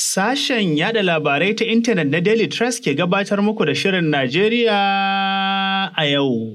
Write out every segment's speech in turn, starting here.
Sashen yada labarai ta intanet na Daily Trust ke gabatar muku da Shirin Najeriya a yau.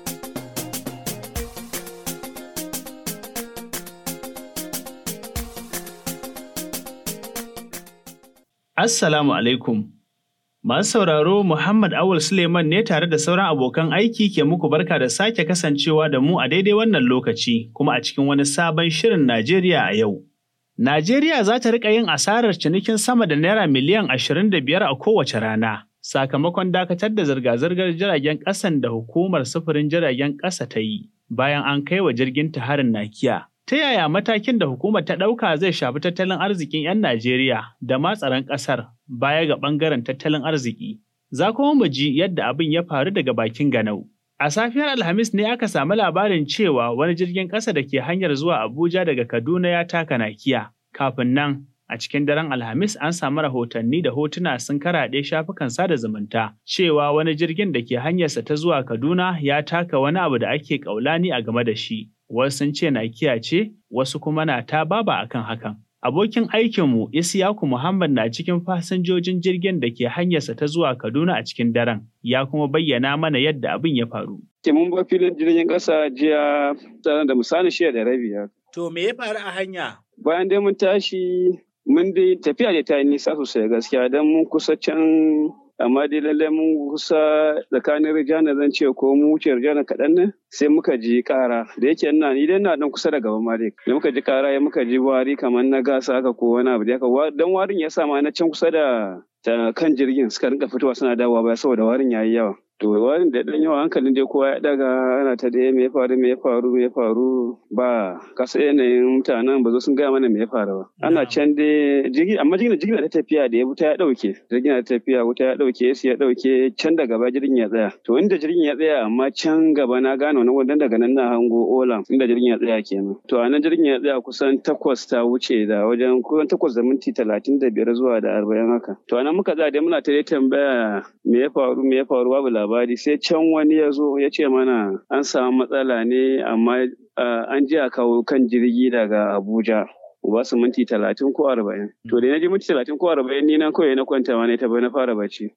Assalamu alaikum. Masu sauraro Muhammad Awul Suleiman ne tare da sauran abokan aiki ke muku barka da sake kasancewa da mu a daidai wannan lokaci kuma a cikin wani sabon Shirin Najeriya a yau. Najeriya za ta riƙa yin asarar cinikin sama da naira miliyan ashirin da biyar a kowace rana, sakamakon dakatar da zirga-zirgar jiragen ƙasan da hukumar sufurin jiragen ƙasa ta yi, bayan an kai wa jirgin ta harin nakiya. Ta yaya matakin da hukumar ta ɗauka zai shafi tattalin arzikin 'yan Najeriya da ma tsaron ƙasar baya ga ɓangaren tattalin arziki? Za kuma mu ji yadda abin ya faru daga bakin ganau. A safiyar Alhamis ne aka samu labarin cewa wani jirgin ƙasa da ke hanyar zuwa Abuja daga Kaduna ya taka nakiya. Kafin nan, a cikin daren Alhamis an samu rahotanni da hotuna sun karaɗe shafukan sada zumunta cewa wani jirgin da ke hanyarsa ta zuwa Kaduna ya taka wani abu da ake ƙaulani a game da shi. Wasu sun ce nakiya ce, wasu kuma na ta baba akan hakan. Abokin aikinmu Isiyaku Muhammad na cikin fasinjojin jirgin da ke hanyarsa ta zuwa Kaduna a cikin daren, ya kuma bayyana mana yadda abin ya faru. Ke mun ba filin jirgin ƙasa jiya da misali shiya da rabi To me ya faru a hanya? Bayan dai mun tashi mun dai tafiya da ta yi nisa sosai gaskiya don mun kusa can amma dai lallai mun kusa tsakanin rijana zan ce ko mu wuce rijana kaɗan ne sai muka ji ƙara da yake ina ni dai ina dan kusa da gaba ma dai da muka ji ƙara ya muka ji wari kamar na gasa haka ko wani abu da haka dan warin ya sa ma na can kusa da kan jirgin suka rinka fitowa suna dawowa baya saboda warin yayi yawa to warin da dan yawa hankalin dai kowa ya daga ana ta dai me ya faru me ya faru me ya faru ba kasa yanayin mutanen ba zo sun gaya mana me ya faru ba ana can dai jirgi amma jirgin jirgin ta tafiya da ya wuta ya dauke jirgin ta tafiya wuta ya dauke sai ya dauke can da gaba jirgin ya tsaya to inda jirgin ya tsaya amma can gaba na gano na wannan daga nan na hango olam inda jirgin ya tsaya kenan to a nan jirgin ya tsaya kusan takwas ta wuce da wajen kusan takwas da minti talatin da biyar zuwa da arba'in haka to a nan muka tsaya dai muna ta tambaya me ya faru me ya faru babu labari sai can wani ya zo ya ce mana an samu matsala ne amma an ji a kawo kan jirgi daga abuja ba su minti talatin ko arba'in to da na ji minti talatin ko arba'in ni nan kawai na kwanta ma ne ta na fara bacci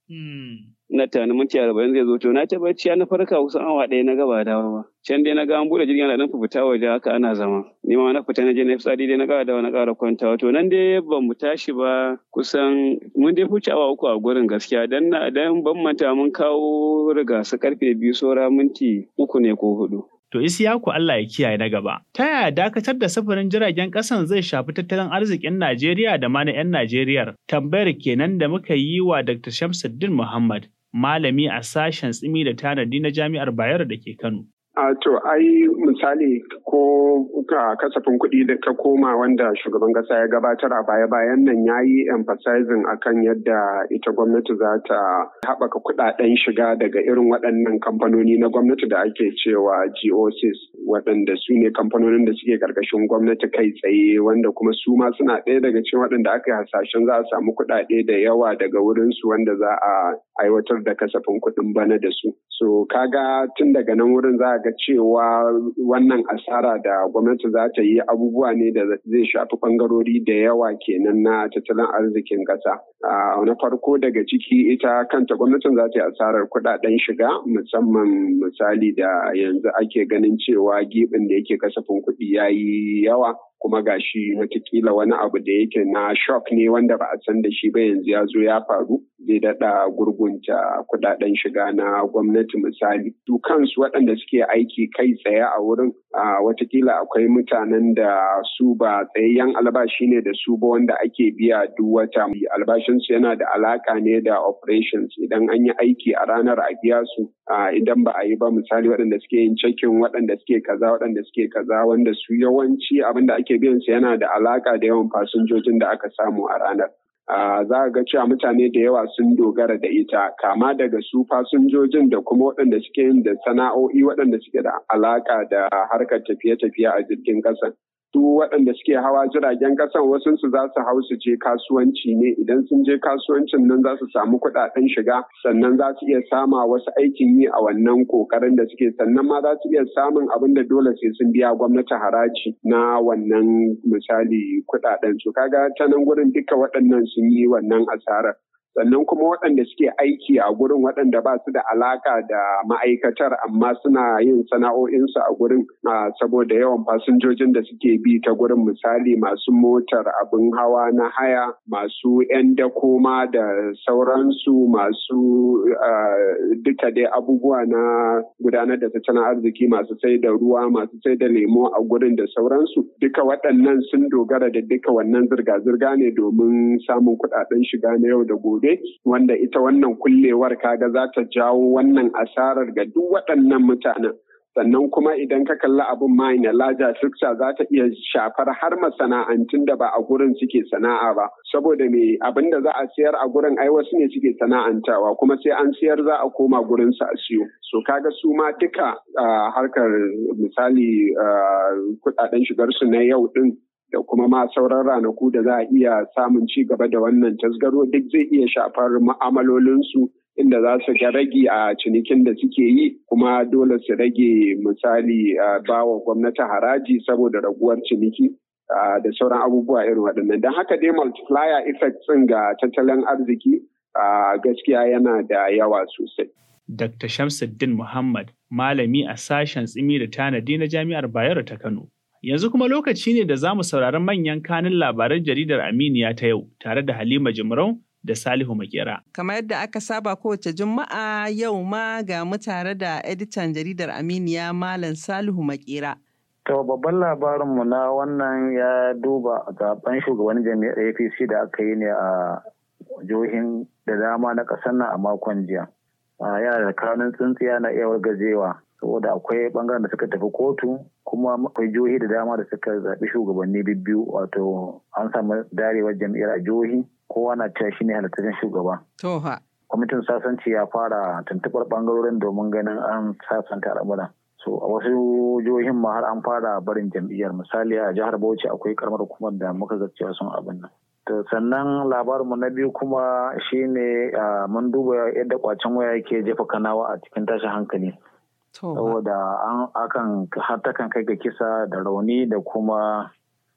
na tani minti arba'in zai zo to na ta bacci na farka kusan awa ɗaya na gaba dawa ba can dai na ga an buɗe jirgin ana dan fita waje haka ana zama ni ma na fita na je na fitsari dai na ƙara dawa na ƙara kwantawa to nan dai ban mu tashi ba kusan mun dai huce awa uku a gurin gaskiya dan na dan ban manta mun kawo riga su karfe biyu saura minti uku ne ko hudu To Isiyaku Allah ya kiyaye na gaba. Ta yaya dakatar da sufurin jiragen ƙasan zai shafi tattalin arzikin Najeriya da ma na 'yan Najeriyar? Tambayar kenan da muka yi wa Dr. Shamsuddin Muhammad, malami a sashen tsimi da tanadi na Jami'ar Bayero da ke Kano. A to ai misali ko ka kasafin kuɗi da ta koma wanda shugaban ƙasa ya gabatar a baya-bayan nan ya yi emphasizing akan yadda ita gwamnati za ta haɓaka kuɗaɗen shiga daga irin waɗannan kamfanoni na gwamnati da ake cewa GOCs waɗanda su ne kamfanonin da suke ƙarƙashin gwamnati kai tsaye wanda kuma su ma suna ɗaya daga cikin waɗanda aka yi hasashen za a samu kuɗaɗe da yawa daga wurinsu wanda za a aiwatar da kasafin kuɗin bana da su. So kaga tun daga nan wurin za a ga cewa wannan asara da gwamnati za ta yi abubuwa ne da zai shafi bangarori da yawa kenan na tattalin arzikin ƙasa. Na farko daga ciki ita kanta gwamnatin za ta yi asarar kuɗaɗen shiga musamman misali da yanzu ake ganin cewa gibin da yake kasafin kuɗi ya yi yawa. kuma gashi watakila wani abu da yake na shock ne wanda ba a san da shi ba yanzu ya zo ya faru zai daɗa gurgunta kudaden shiga na gwamnati misali su kansu waɗanda suke aiki kai tsaye a wurin watakila akwai mutanen da su ba tsayayyen albashi ne da su ba wanda ake biya duk wata albashinsu yana da alaka ne da operations idan an yi aiki a ranar a biya su idan ba a yi ba misali waɗanda suke yin cekin waɗanda suke kaza waɗanda suke kaza wanda su yawanci abin da ake biyan su yana da alaka da yawan fasinjojin da aka samu a ranar. za ga cewa mutane da yawa sun dogara da ita kama daga su fasinjojin da kuma waɗanda suke yin da sana'o'i waɗanda suke da alaka da harkar tafiye-tafiye a jirgin ƙasa. su waɗanda suke hawa jiragen ƙasan wasu su za su hau su je kasuwanci ne idan sun je kasuwancin nan za su samu kuɗaɗen shiga sannan za su iya sama wasu aikin yi a wannan ƙoƙarin da suke sannan ma za su iya samun abin da dole sai sun biya gwamnati haraji na wannan misali kuɗaɗen su kaga ta nan gurin duka waɗannan sun yi wannan asarar sannan kuma waɗanda suke aiki a gurin waɗanda ba su da alaka da ma'aikatar amma suna yin sana'o'insu a gurin saboda yawan fasinjojin da suke bi ta gurin misali masu motar abin hawa na haya masu 'yan dakoma da sauransu masu duka dai abubuwa na gudanar da tattalin arziki masu sai da ruwa masu sai da lemo a gurin da sauransu duka waɗannan sun dogara da duka wannan zirga-zirga ne domin samun kuɗaɗen shiga na yau da gobe wanda ita wannan kullewar kaga za ta jawo wannan asarar ga duk waɗannan mutanen sannan kuma idan ka kalli abin ma na laja fiksa za ta iya shafar har masana'antun da ba a gurin suke sana'a ba saboda me abin da za a siyar a gurin ai wasu ne suke sana'antawa kuma sai an siyar za a koma gurin su a siyo so kaga su ma duka harkar misali kudaden shigar su na yau din da kuma ma sauran ranaku da za a iya samun ci gaba da wannan tasgaro duk zai iya shafar ma'amalolinsu inda za su ga ragi a cinikin da suke yi kuma dole su rage misali ba wa gwamnati haraji saboda raguwar ciniki da sauran abubuwa irin waɗannan don haka dai multiplier effect ɗin ga tattalin arziki gaskiya yana da yawa sosai. Dr. Shamsuddin Muhammad, malami a sashen tsimi da tanadi na Jami'ar Bayero ta Kano. Yanzu kuma lokaci ne da za mu saurari manyan kanin labaran jaridar Aminiya ta yau tare da Halima Jimrau da Salihu Makera. Kamar yadda aka saba kowace Juma'a yau ma ga mu tare da editan jaridar Aminiya Malam Salihu Makera. To babban labarinmu na wannan ya duba zaben shugaban jami'ar APC da aka yi ne a jihohin da dama na ƙasar nan a makon jiya. Yana da kanun tsintsiya na iya wargajewa saboda akwai bangaren da suka tafi kotu kuma akwai jihohi da dama da suka zaɓi shugabanni biyu wato an samu darewar jam'iyyar a jihohi kowa na cewa shine halittacin shugaba. Toha. Kwamitin sasanci ya fara tuntuɓar ɓangarorin domin ganin an sasanta al'amura. So a wasu jihohin ma har an fara barin jam'iyyar misali a jihar Bauchi akwai karamar hukumar da muka ga cewa sun abin nan. To sannan labarinmu na biyu kuma shine mun duba yadda kwacen waya yake jefa kanawa a cikin tashin hankali. Saboda an akan har takan kai ga kisa da rauni da kuma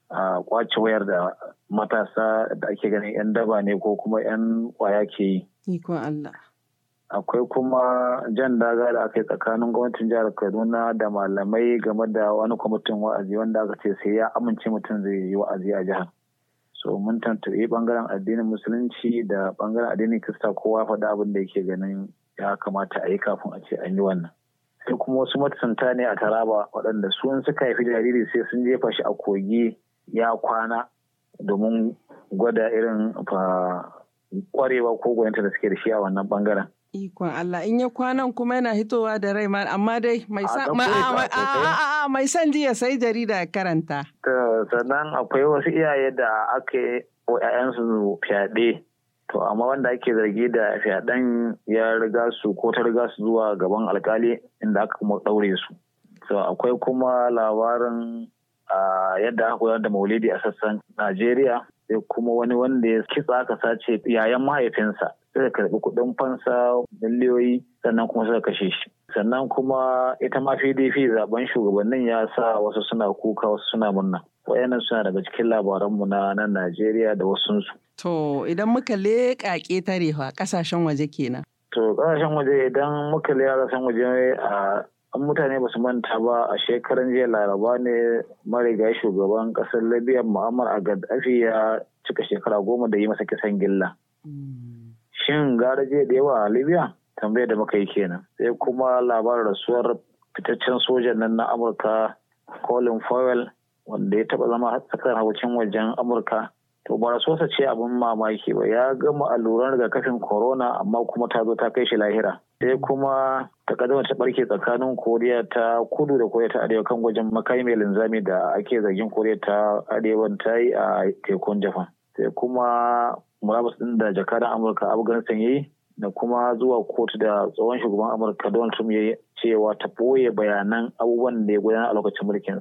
a kwace wayar da matasa da ake ganin 'yan daba ne ko kuma 'yan kwaya ke yi. Ikon Allah. Akwai kuma jan daga da aka yi tsakanin gwamnatin jihar Kaduna da malamai game da wani kwamitin wa'azi wanda aka ce sai ya amince mutum zai yi wa'azi a jihar. So mun tantabi bangaren addinin musulunci da bangaren addinin Kirista kowa faɗa abin da yake ganin ya kamata a yi kafin a ce an yi wannan. Sai kuma wasu matasanta ne a Taraba waɗanda su suka haifi jariri sai sun jefa shi a kogi ya kwana domin gwada irin kwarewa ko gwaninta da suke da shi a wannan bangaren. Ikon Allah in ya kwanan kuma yana hitowa da rai amma dai mai son jiya sai jarida ya karanta. Sannan akwai wasu iyaye da aka yi wa 'ya'yansu fyaɗe. To amma wanda ake zargi da fyaɗen ya riga su ko ta riga su zuwa gaban alkali inda aka kuma ɗaure su. So akwai kuma labarin yadda aka gudanar da maulidi a sassan Najeriya sai kuma wani wanda ya kitsa aka sace yayan mahaifinsa suka karbi kuɗin fansa miliyoyi sannan kuma suka kashe shi sannan kuma ita ma pdp zaben shugabannin ya sa wasu suna kuka wasu suna murna wayannan suna daga cikin labaranmu na nan najeriya da wasunsu to idan muka leƙa ƙetare fa ƙasashen waje kenan to ƙasashen waje idan muka leƙa ƙasashen waje a an mutane ba su manta ba a shekaran jiya laraba ne marigayi shugaban kasar libya mu'ammar a gaddafi ya cika shekara goma da yi masa kisan gilla shin gara jiya da yawa a libya tambayar da muka yi kenan sai kuma labarin rasuwar fitaccen sojan nan na amurka colin powell wanda ya taba zama tsakar harkokin wajen amurka to ba rasuwarsa ce abin mamaki ba ya gama alluran rigakafin corona amma kuma ta zo ta kai shi lahira sai kuma takaddama ta barke tsakanin koriya ta kudu da koriya ta arewa kan gwajin makami mai linzami da ake zargin koriya ta arewa ta yi a tekun japan sai kuma murabus din da jakadan amurka afghanistan ya yi da kuma zuwa kotu da tsohon shugaban amurka donald trump ya yi cewa ta ɓoye bayanan abubuwan da ya gudanar a lokacin mulkinsa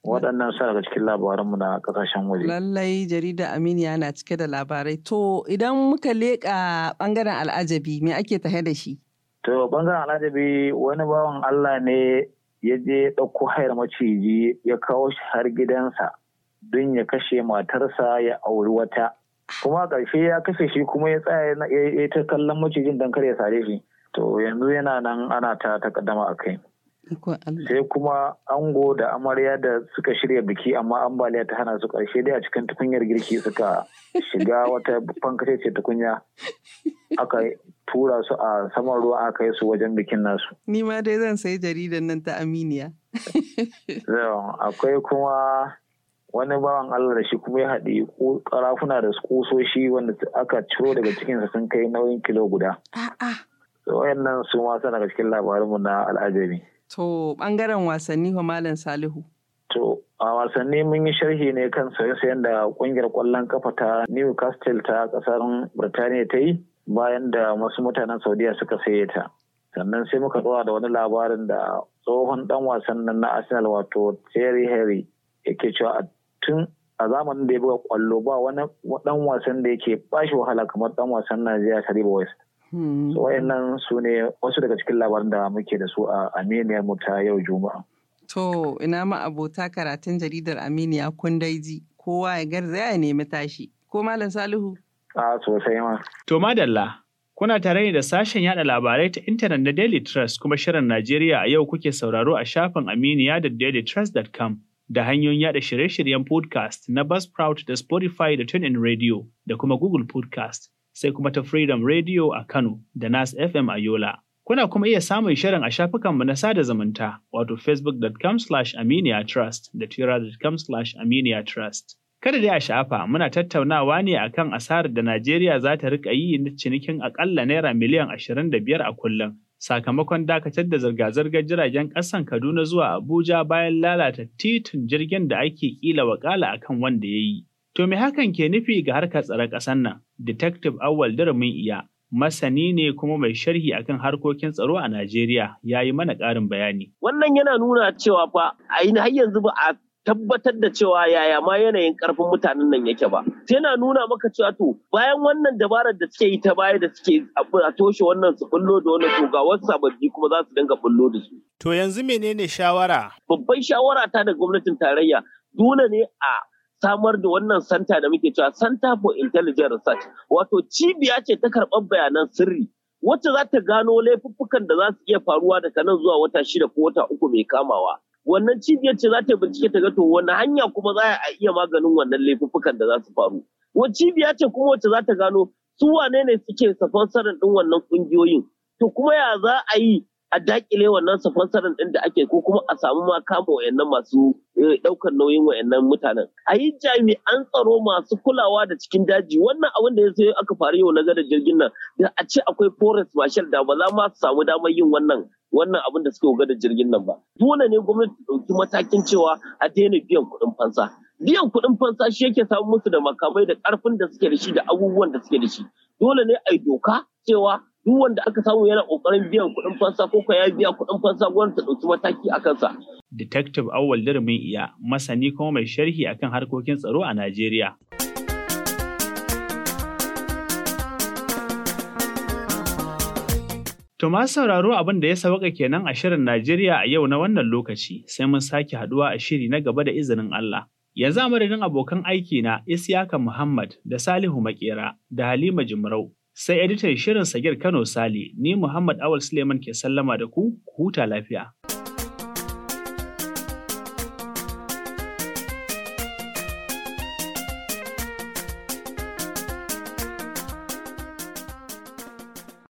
waɗannan su daga cikin labaranmu na ƙasashen waje. Lallai jarida Aminiya na cike da labarai. To idan muka leƙa ɓangaren al'ajabi me ake tahe da shi? To ɓangaren al'ajabi wani bawan Allah ne ya je ɗauko hayar maciji ya kawo shi har gidansa don ya kashe matarsa ya auri wata. Kuma ƙarshe ya kashe shi kuma ya tsaya ya ta kallon macijin don kar ya sare shi. To yanzu yana nan ana ta takaddama a kai. sai kuma ango da amarya da suka shirya biki amma ambaliya ta hana su karshe dai a cikin tukunyar girki suka shiga wata fankace ce tukunya aka tura su a saman ruwa aka yi su wajen bikin nasu ni ma dai zan sayi jaridan nan ta aminiya akwai kuma wani bawan Allah da shi kuma ya haɗi karafuna da kusoshi wanda aka ciro daga cikinsa sun kai nauyin kilo guda. Wayannan su ma daga cikin labarinmu na al'ajabi. To ɓangaren wasanni wa Malam Salihu. To a wasanni mun yi sharhi ne kan saye-sayen da ƙungiyar ƙwallon kafa ta Newcastle ta ƙasar Birtaniya ta yi bayan da wasu mutanen Saudiya suka saye ta. Sannan sai muka ɗora da wani labarin da tsohon ɗan wasan nan na Arsenal wato Thierry Henry yake cewa tun a zamanin da ya buga ƙwallo ba wani ɗan wasan da yake bashi wahala kamar ɗan wasan Najeriya Tariba West. So wayannan su ne wasu daga cikin labaran da muke da su a Aminiyar mu ta yau Juma'a. To ina ma abota karatun jaridar Aminiya kun daiji kowa ya garzaya ya nemi tashi. Ko Malam Salihu? A sosai ma. To madalla. Kuna tare ne da sashen yada labarai ta intanet na Daily Trust kuma shirin Najeriya a yau kuke sauraro a shafin Aminiya da dailytrust.com da hanyoyin yada shirye-shiryen podcast na Buzzsprout da Spotify da TuneIn Radio da kuma Google Podcast. sai kuma ta Freedom Radio a Kano da Nas FM a Yola. Kuna kuma iya samun shirin a shafukanmu na sada zumunta wato facebook.com slash aminiatrust da twitter.com slash aminiatrust. Kada dai a shafa muna tattaunawa ne akan asarar da Najeriya za ta rika yi na cinikin akalla naira miliyan ashirin da biyar a kullum. Sakamakon dakatar da zirga-zirgar jiragen ƙasan Kaduna zuwa Abuja bayan lalata titin jirgin da ake kila wakala akan wanda ya yi. To me hakan ke nufi ga harkar tsaron ƙasar nan? Detective Awal Daramin Iya, masani ne kuma mai sharhi akan harkokin tsaro a Najeriya, ya yi mana ƙarin bayani. Wannan yana nuna cewa fa a har yanzu ba a tabbatar da cewa yaya ma yanayin ƙarfin mutanen nan yake ba. Sai na nuna maka cewa to bayan wannan dabarar da suke yi ta baya da suke a toshe wannan su bullo da wannan to ga wasu sababbi kuma za su dinga bullo da su. To yanzu menene shawara? Babban shawara ta da gwamnatin tarayya dole ne a samar da wannan santa da muke cewa Center for Intelligent Research wato cibiya ce ta karɓar bayanan sirri wacce za ta gano laifuffukan da za su iya faruwa daga nan zuwa wata shida ko wata uku mai kamawa. Wannan cibiyar ce za ta bincike ta ga to wani hanya kuma za a iya maganin wannan laifuffukan da za su faru. Wani cibiya ce kuma wacce za ta gano su wane ne suke safansarin ɗin wannan ƙungiyoyin. To kuma ya za a yi a dakile wannan safansarin ɗin da ake ko kuma a samu ma kama wayannan masu ɗaukar nauyin wayannan mutanen. A yi jami'an tsaro masu kulawa da cikin daji wannan abin da ya sai aka faru yau na gadar jirgin nan da a ce akwai forest marshal da ba za ma su samu damar yin wannan wannan abin da suke gadar jirgin nan ba. Dole ne gwamnati ta ɗauki matakin cewa a daina biyan kuɗin fansa. Biyan kuɗin fansa shi yake samu musu da makamai da ƙarfin da suke da shi da abubuwan da suke da shi. Dole ne a yi doka cewa duk wanda aka samu yana kokarin biyan kuɗin fansa ko ya biya kuɗin fansa gwamnati ta ɗauki mataki a kansa. Detective Awal Darmin Iya, masani kuma mai sharhi akan harkokin tsaro a Najeriya. To ma sauraro abin da ya sauka kenan a shirin Najeriya a yau na wannan lokaci, sai mun sake haduwa a shiri na gaba da izinin Allah. Yanzu a madadin abokan aiki na Isiyaka Muhammad da Salihu Makera da Halima Jimrau. Sai editan shirin Sagir Kano Sale, ni Muhammad Awal Suleiman ke sallama da ku, huta lafiya.